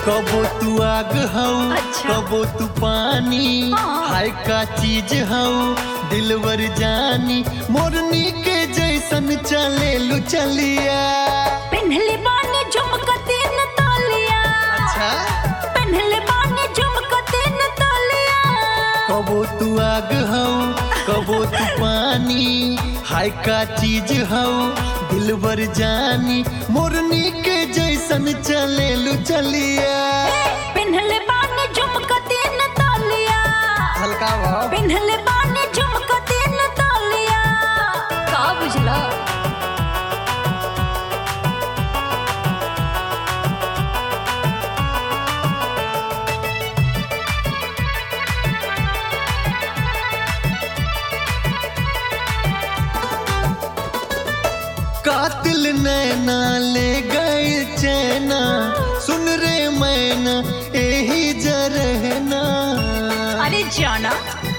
कबो तू आग हऊ अच्छा। कबो तू पानी हाँ। हाय का चीज हऊ दिलवर जानी मोरनी के जैसन चले लू चलिया पेन्हले बानी झुमका तीन तोलिया अच्छा पेन्हले बानी झुमका तीन तोलिया कबो तू आग हऊ कबो तू पानी हाय का चीज हऊ दिलवर जानी मोरनी के जैसन चले लू चलिया पेन्हले बानी झुमका तीन तोलिया हल्का भाव पेन्हले बानी झुमका तीन तोलिया का बुझला कातिल नैना ले गए चैना सुन रे मैना यही जरहना अरे जाना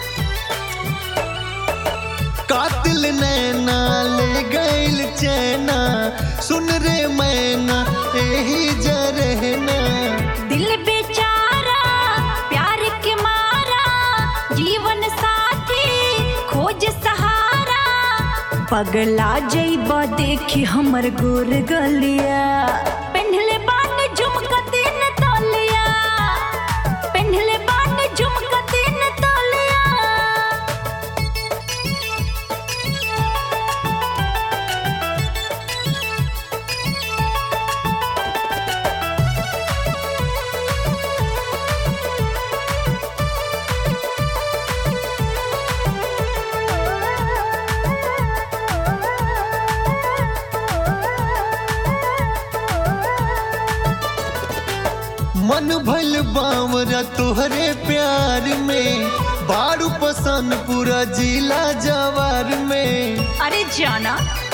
कातिल नैना ले गए चैना सुन रे मैना यही जरहना दिल बेचारा प्यार के मारा जीवन साथी खोज सहारा पगला जइबा देखी हमर गोर गलिया पेन्हले बानी झुमका तीन तोलिया पेन्हले बानी झुमका तीन तोलिया मन भल बावरा तुहरे प्यार में बारू पसंद पूरा जिला जवार में अरे जाना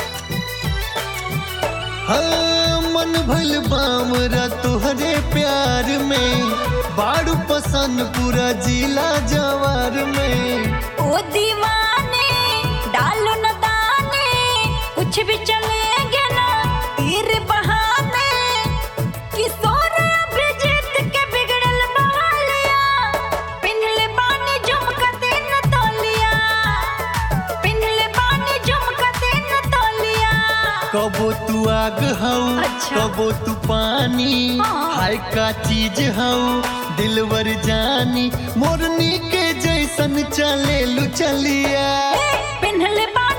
हाँ मन भल बावरा तुहरे प्यार में बारू पसंद पूरा जिला जवार में ओ दीवाने डालो न दाने कुछ भी चलेंगे ना तीर बहाने किशोर अभिजीत के बिगड़ल बहालिया पिन्हले बानी झुमका तीन तोलिया पिन्हले बानी झुमका तीन तोलिया कबो तू आग हऊ अच्छा। कबो तू पानी हाँ। हाय का चीज हऊ दिलवर जानी मोरनी के जैसन चले लू चलिया पिन्हले बानी